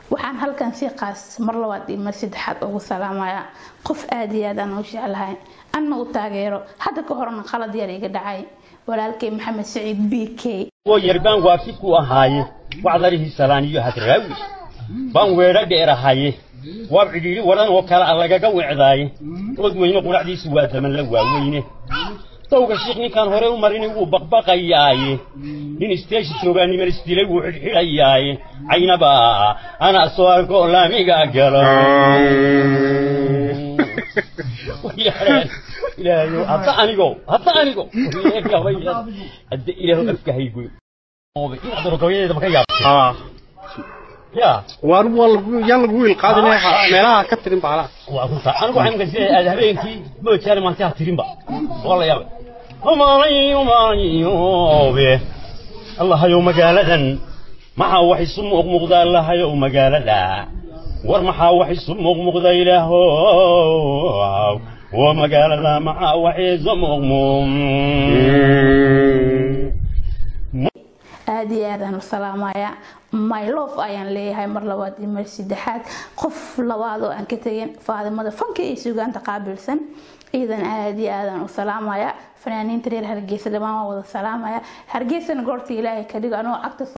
waxaan halkan si qaas mar labaad iyo mar saddexaad ugu salaamayaa qof aada iyo aad aan u jeclahay anna u taageero hadda ka horna qalad yar iga dhacay walaalkay maxamed saciid b k yarbaan waafi ku ahaaye wacdarihii salaaniyo hadraawi baan weedho dheerahaye waab cidhiidhi wadan oo kale a lagaga wecdaaye ood weyne quracdiisu waa daman la waaweyne dowga shiikh ninkaan hore u marinay wuu baqbaqayaaye nin isteeshi joogaa niman isdilay wuu xidhxidhayaaye caynaba ana soo arko laamiga galo ilaahayo hadda anigo hadda anigo hadda ilaahu afka haygoy inaad rogoyadeedaba ka yaabtay ya waan yaan lagu wiil qaadinay meelaha ka tirin baalaha waa runta anigu waxaan maqashay aad habeenkii moojaane maanta ha tirinba waa la yaabay umaanay umaanayoobe allahayow magaaladan maxaa wax isu muuqmuuqda allahayow magaalada war maxaa wax isu muuqmuuqda ilaahow oo magaalada maxaa wax isu muuqmuuq aada iyo aadaan u salaamayaa mylof ayaan leeyahay mar labaad iyo mar saddexaad qof labaad oo aan ka tegin faadimada fanka iyo sugaanta qaabilsan iidan aada iyo aadaan u salaamayaa fanaaniinta reer hargeysa dhammaan waa wada salaamaya hargeysana goorta ilaahay ka dhigo anoo agta